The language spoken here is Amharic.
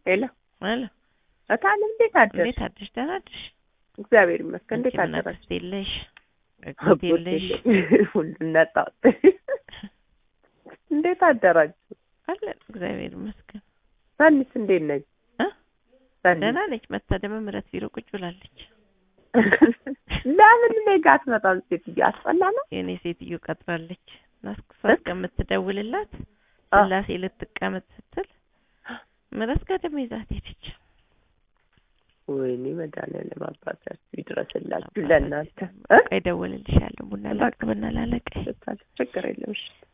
ሄሎ አለ እታለም እንዴት አደርሽ? እንዴት አደርሽ? ደህና አደርሽ? እግዚአብሔር ይመስገን። እንዴት አንቺ ምን አደረሽ? አክስት የለሽ አጎት የለሽ ሁሉን ነጣው። እንዴት አደራችሁ? አለን እግዚአብሔር ይመስገን። ሳኒስ እንዴት ነች? እ ሳኒ ደህና ነች። መታ ደግሞ ምረት ቢሮ ቁጭ ብላለች። ለምን እኔ ጋር አትመጣም? ሴትዮ አስጠላ ነው። የእኔ ሴትዮ ቀጥራለች እና እሷ እ? እስከምትደውልላት አ። ስላሴ ልትቀመጥ ስትል ምረት ጋር ደግሞ ይዛት ሄደች። ወይኔ መድኃኒዓለም አባታችሁ ይድረስላችሁ ለእናንተ እ? ቆይ እደውልልሻለሁ። ቡና ላቅርብና ላለቀ ችግር የለም እሺ